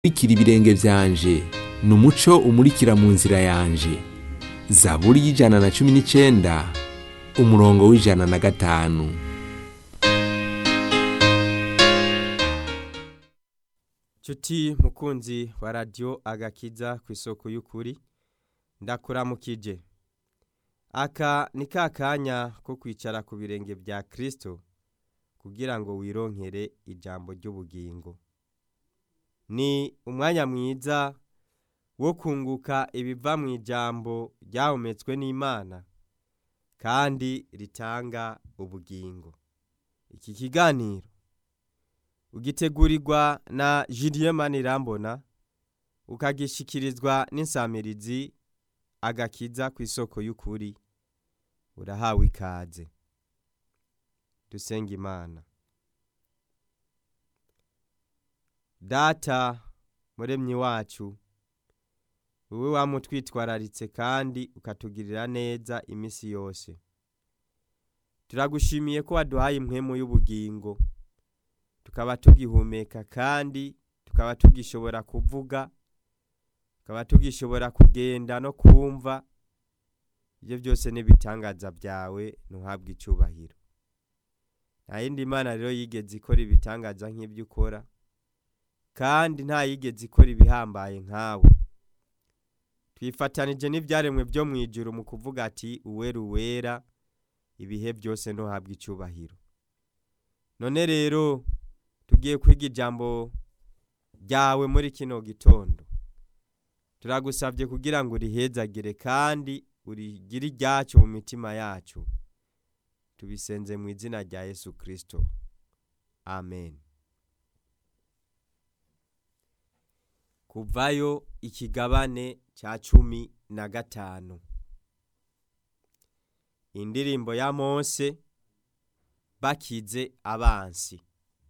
umurikira ibirenge vyanje ni umuco umurikira mu nzira yanje zaburi y'ijana na cumi n'icenda umurongo w'ijana na gatanu Cuti mukunzi wa radio agakiza ku isoko y'ukuri ndakuramukije aka ni ka kanya ko kwicara ku birenge vya Kristo kugira ngo wironkere ijambo ry'ubugingo ni umwanya mwiza wo kunguka ibiva mu ijambo ryahumetswe n'Imana kandi ritanga ubugingo iki kiganiro ugitegurirwa na Julien Manirambona ukagishikirizwa n'insamirizi agakiza ku isoko y'ukuri urahawe ikaze dusenga imana data muremyi wacu wowe wamutwitwararitse kandi ukatugirira neza imisi yose turagushimiye ko waduhaye impwemu y'ubugingo tukaba tugihumeka kandi tukaba tugishobora kuvuga tukaba tugishobora kugenda no kumva ibyo byose n'ibitangaza byawe ntuhabwe icubahiro nta yindi mana rero yigeze ikora ibitangaza nk'ibyo ukora kandi nta yigeze ikora ibihambaye nkawe twifatanije n'ibyaremwe byo mu ijuru mu kuvuga ati uwera uwera ibihe byose ntuhabwe icubahiro none rero tugiye kwiga ijambo ryawe muri kino gitondo turagusabye kugira ngo urihezagire kandi urigire iryacu mu mitima yacu tubisenze mu izina rya yesu kirisito amen kuvayo ikigabane cya cumi na gatanu indirimbo ya mose bakize abansi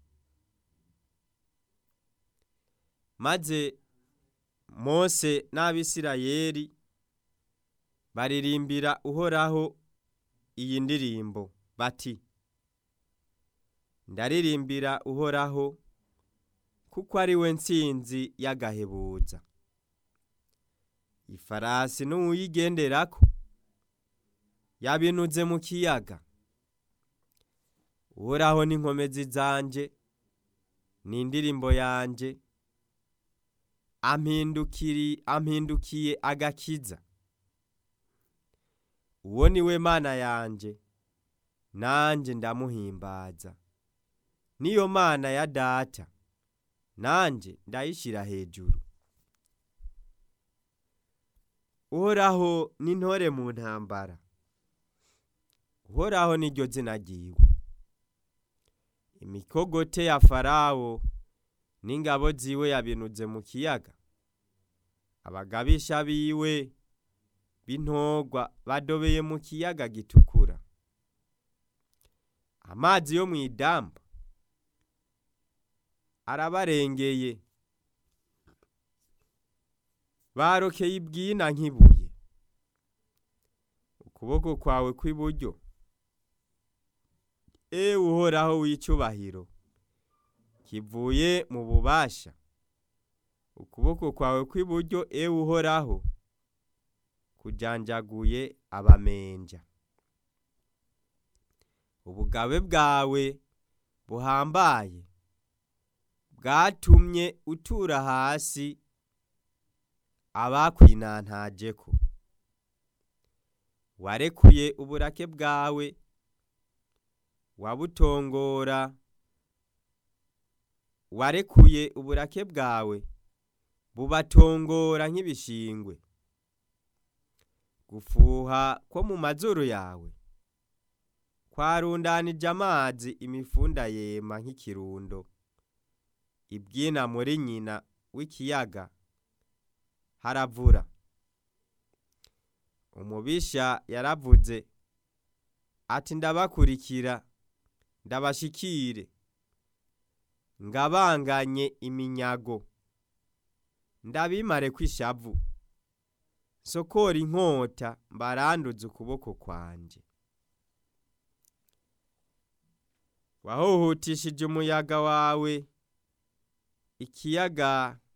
maze mose n'abisirayeli baririmbira uhoraho iyi ndirimbo bati ndaririmbira uhoraho kuko ari we nsinzi y'agahebuza ifarasi n'uwuyigenderako yabinuze mu kiyaga uhoraho n'inkomezi zanje ni indirimbo yanje ampindukiri ampindukiye agakiza uwo ni we mana yanje nanje ndamuhimbaza niyo mana ya data nanje ndayishira hejuru uhoraho n'intore mu ntambara uhoraho niryo zina ryiwe imikogote ya farawo n'ingabo ziwe yabinuze mu kiyaga abagabisha biwe b'intogwa badobeye mu kiyaga gitukura amazi yo mu idamba arabarengeye barokeye ibwina nk'ibuye ukuboko kwawe kw'iburyo ewe uhoraho w'icubahiro kivuye mu bubasha ukuboko kwawe kw'iburyo ewe uhoraho kujanjaguye abamenja ubugabe bwawe buhambaye bwatumye utura hasi abakwinantajeko warekuye uburake bwawe wabutongora warekuye uburake bwawe bubatongora nk'ibishingwe gufuha ko mu mazuru yawe kwarundanije amazi imifunda yema nk'ikirundo ibyina muri nyina w'ikiyaga haravura umubisha yaravuze ati ndabakurikira ndabashikire ngabanganye iminyago ndabimare kw'ishavu sokora inkota mbaranduze ukuboko kwanje wahuhutishije umuyaga wawe ikiyaga